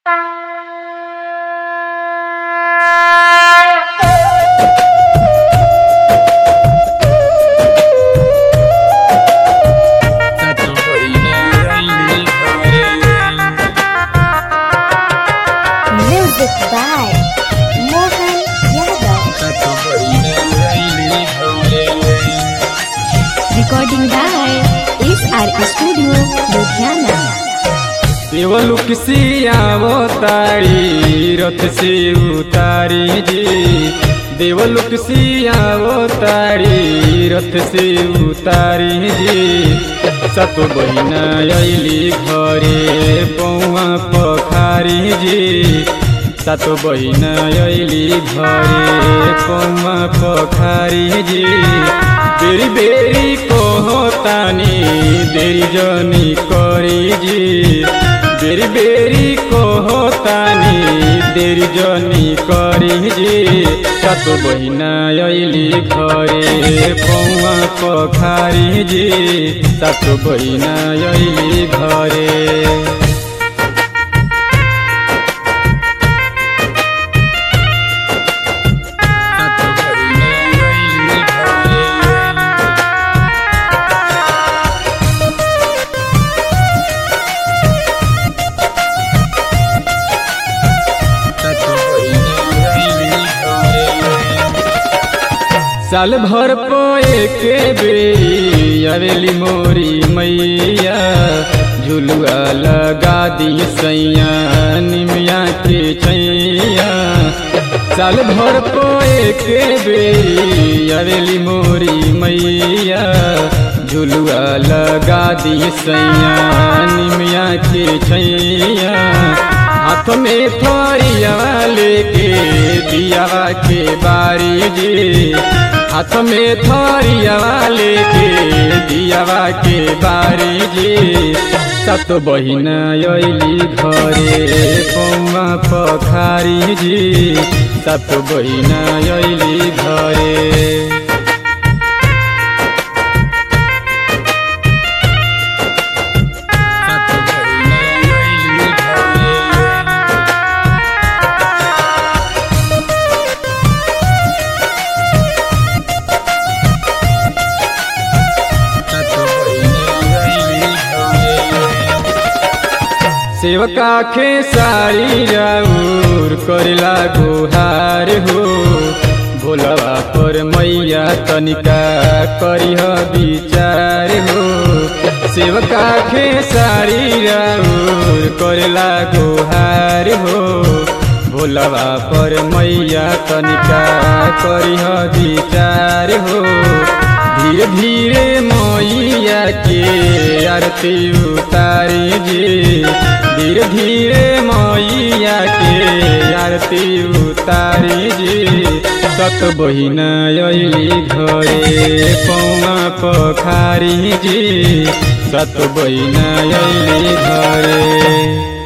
Music by Mohan Yadav. Recording by SR Studio, Ludhiana. देवलुक सियावो तारी रथ से उतारी जी देवलुक सियावो तारी रथ से उतारी जी सतो बहिना अली घरे पौवा पखारी जी सातो बहिना अली घरे पौवा पखारी जी बेरी बेरी कहो तानी देरी जनी करी जी बेरी बेरी कहो तानी देरी जनी करी जी सातो बहिना अली घरे पौवा पखारी जी सातो बहिना अली घरे साल भर पोए के बेरी अवेली मोरी मैया झुलुआ लगा दी सैया निमिया के छैया साल भर पोए के बेरी अवेली मोरी मैया झुलुआ लगा दी सैया निमिया के छैया हाथ में थरिया लेके दिया के बारी जी हाथ में थरिया लेके दिया के बारी जी सत बहिन अली घरे पौवा पखारी जी सत बहिन अली घरे सेवका खे सारी राउर करेला गुहार हो भोलवा पर मैया तनिका करिह विचार हो सेवका खे सारी राउर करेला गुहार हो भोलवा पर मैया तनिका करिह विचार हो धीरे धीरे मैया के आरती उतारी जी धीरे धीरे मैया के आरती उतारी जी सत बहिन अली घरे पौवा पखारी जी सत बहिन अली घरे